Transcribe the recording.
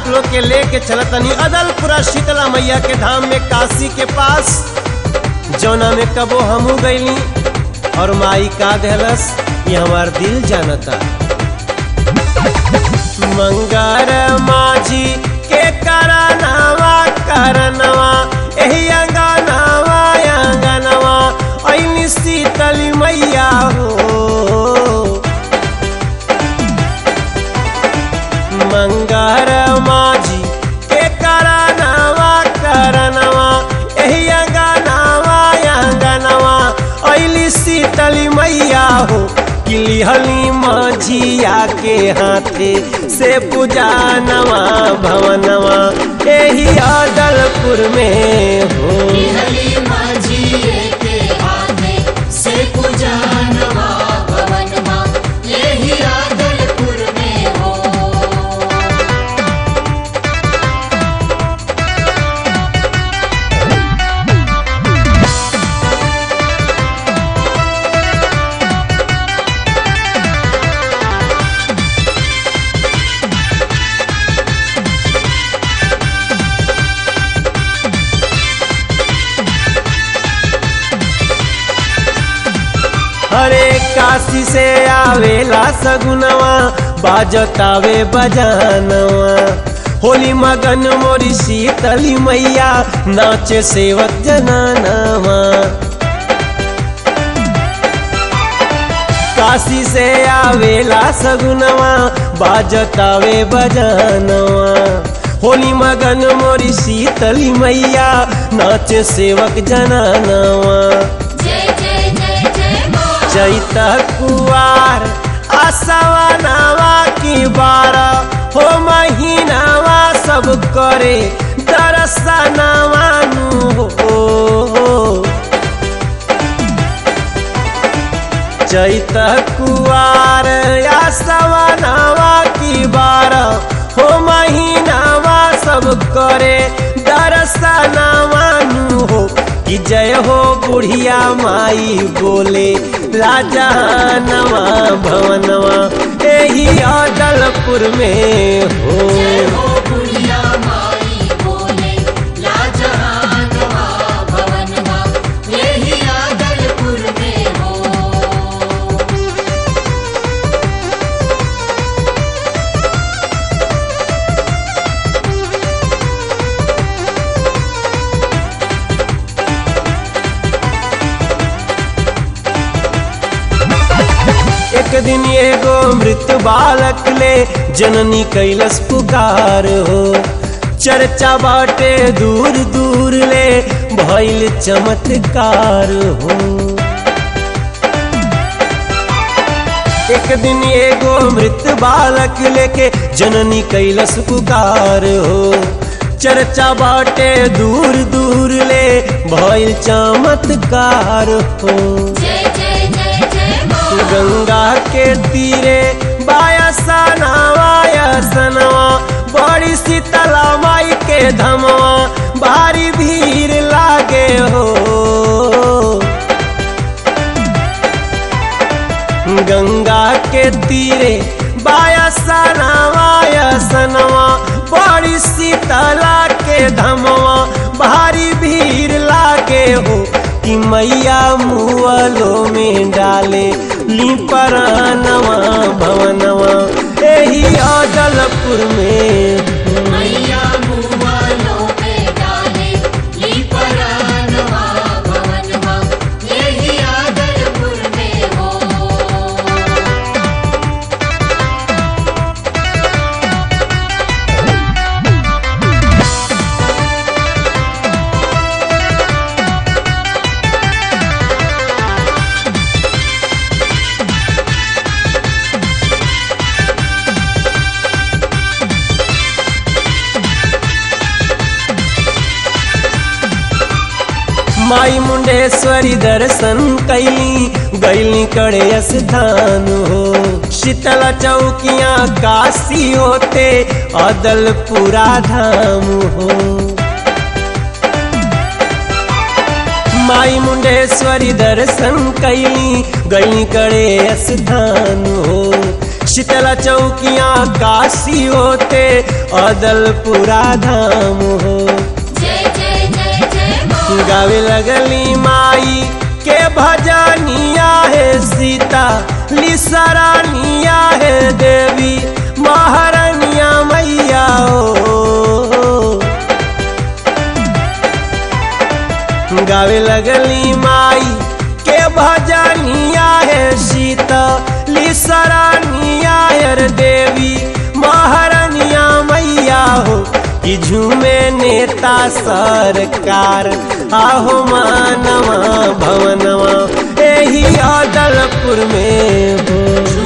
लोग के लेके चलतनी अदलपुरा शीतला मैया के धाम में काशी के पास जौना में कबो हमू गईली और माई का देहलस ये हमार दिल जानता मंगर माझी के करनवा करनवा एही अंगनवा अंगनवा ऐनी शीतली मैया हो मंगर माझी के करनवा करनवा एही अंगनवा अंगनवा ऐली शीतली मैया हो किलिहली माझिया के हाथे से पूजा नवा भवनवा एही अदलपुर में हो हली माझी के हाथे से पूजा नवा भवनमा यही आदलपुर में हो हरे काशी से आवेला सगुनवा बाजतावे बजानवा होली मगन मोरी शीतली मैया नाचे सेवक जनानवा काशी से आवेला सगुनवा बाजतावे बजानवा होली मगन मोरी शीतली मैया नाचे सेवक जनानवा जय जय जय जय माँ चैत कुआर आसवा नावा की बारा हो महीनावा सब करे दरसनावा नु हो चैत कुआर आसवा नावा की बारा हो महीनावा सब करे दरसनावा नु हो कि जय हो बुढ़िया माई बोले राजा नवा भवनवा एही अदलपुर में हो जय हो बुढ़िया माई बोले लाजहानवा भवनमा यही आदलपुर में हो एक दिन एगो मृत बालक ले जननी कैलस पुकार हो चर्चा बाटे दूर दूर ले भइल चमत्कार हो एक दिन एगो मृत बालक लेके जननी कैलस पुकार हो चर्चा बाटे दूर दूर ले भइल चमत्कार हो जय जय जय जय माँ गंगा के तीरे बायसा नवा बड़ी शीतला माई के धमवा भारी भीड़ लागे हो गंगा के तीरे बायसा नवा बड़ी शीतला के धमवा भारी भीड़ लागे हो कि मैया मुअलो में डाले ली परानवा भवनवा एही अदलपुर में मैया मुआलों पे डाले ली परानवा भवनमा यही आदलपुर में हो माई मुंडेश्वरी दर्शन कैली गैली कड़े स्थान हो शीतला चौकिया काशी होते अदलपुरा धाम हो माई मुंडेश्वरी दर्शन कैली गई करे स्थान हो शीतला चौकिया काशी होते अदलपुरा धाम हो जय जय जय जय माँ गावे लगली माई के भजनिया है सीता लिसरानिया है देवी महारानिया मैया ओ गावे लगली माई के भजनिया है सीता लिसरानिया है देवी महारानिया मैया हो कि झूमे नेता सरकार आहो मानवा भवनवा एही अदलपुर में हो